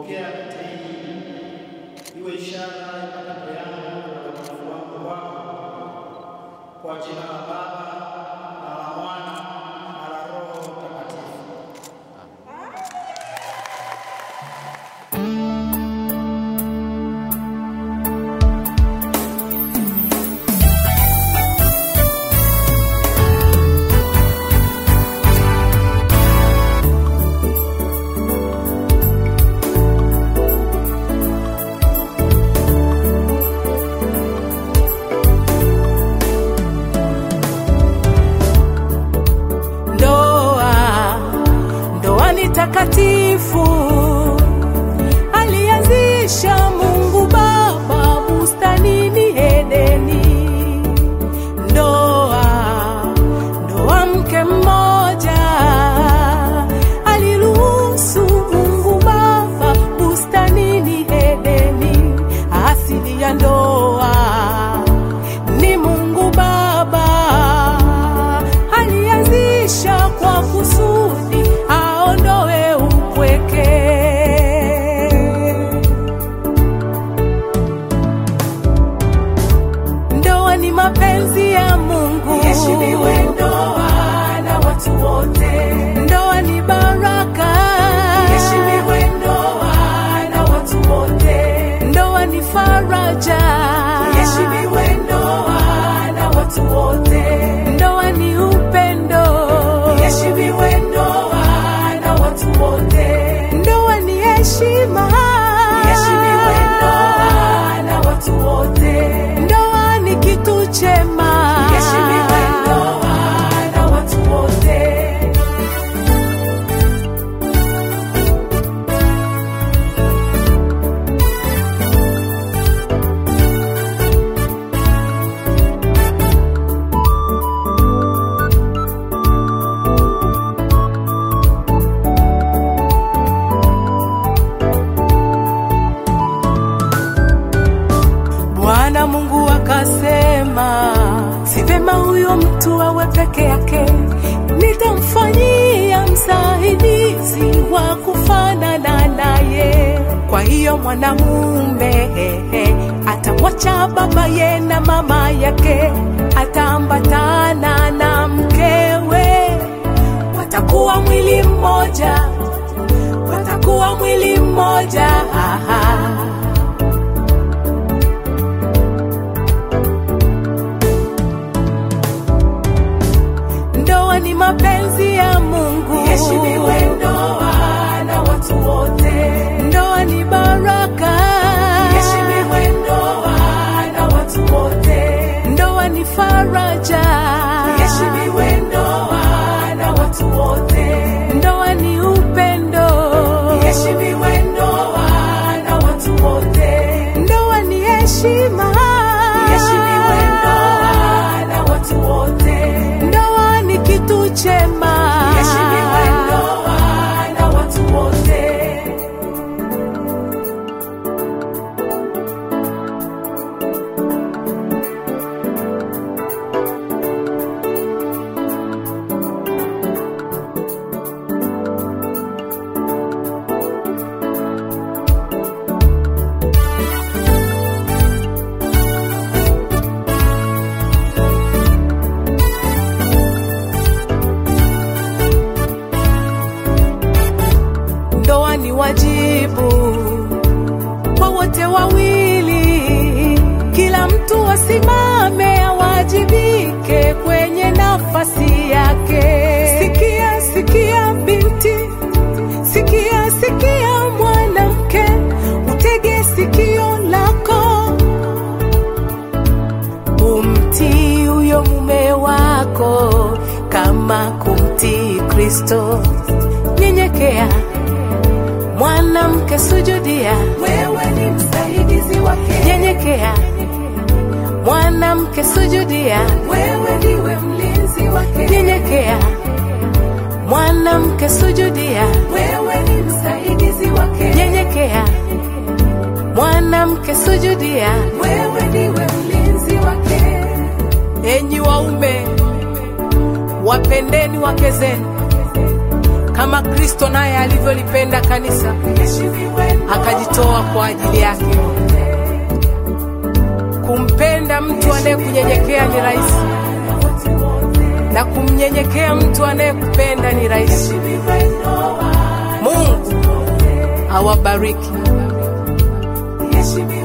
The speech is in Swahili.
Pokea pete hii iwe ishara ya mapendo yangu na uaminifu wangu kwako, kwa jina la Baba na la Mwana na la Roho Mtakatifu. Ndoa, ndoa ni takatifu, alianzisha Mungu Baba bustanini Edeni. Ndoa, ndoa mke mmoja, aliruhusu Mungu Baba bustanini Edeni. Asili ya ndoa ni Mungu Baba alianzisha kwa kusudi aondoe upweke. Ndoa ni mapenzi ya Mungu, iheshimiwe ndoa na watu wote. Ndoa ni baraka, iheshimiwe ndoa na watu wote. Ndoa ni faraja, iheshimiwe ndoa na watu wote. Ndoa ni upendo, iheshimiwe ndoa na watu wote. Ndoa ni heshima, iheshimiwe ndoa na watu wote. Ndoa ni kitu chema, iheshimiwe ndoa na watu wote. Bwana Mungu akasema, si vema huyo mtu awe peke yake, nitamfanyia msaidizi wa kufanana naye. Kwa hiyo mwanamume hehe, atamwacha babaye na mama yake, ataambatana na mkewe, watakuwa mwili mmoja, watakuwa mwili mmoja. Aha. Ndoa ni mapenzi ya Mungu, iheshimiwe ndoa na watu wote. Ndoa ni baraka, iheshimiwe ndoa na watu wote. Ndoa ni faraja, iheshimiwe ndoa na watu wote. Ndoa ni upendo, iheshimiwe ndoa na watu wote. Ndoa ni heshima, iheshimiwe ndoa na watu wote. Ndoa ni kitu chema, iheshimiwe ndoa na watu wote. Ndoa ni wajibu kwa wote wawili, kila mtu asimame awajibike kwenye nafasi yake. Sikia, sikia binti, sikia, sikia mwanamke, utege sikio lako, umtii huyo mume wako kama kumtii Kristo. Nyenyekea mwanamke, sujudia, wewe ni msaidizi wake. Nyenyekea mwanamke, sujudia, wewe ndiwe mlinzi wake. Nyenyekea mwanamke, sujudia, wewe ni msaidizi wake. Nyenyekea mwanamke, sujudia, wewe ndiwe mlinzi wake. Enyi waume, wapendeni wake zenu kama Kristo naye alivyolipenda kanisa akajitoa kwa ajili yake. Kumpenda mtu anayekunyenyekea ni rahisi, na kumnyenyekea mtu anayekupenda ni rahisi. Mungu awabariki.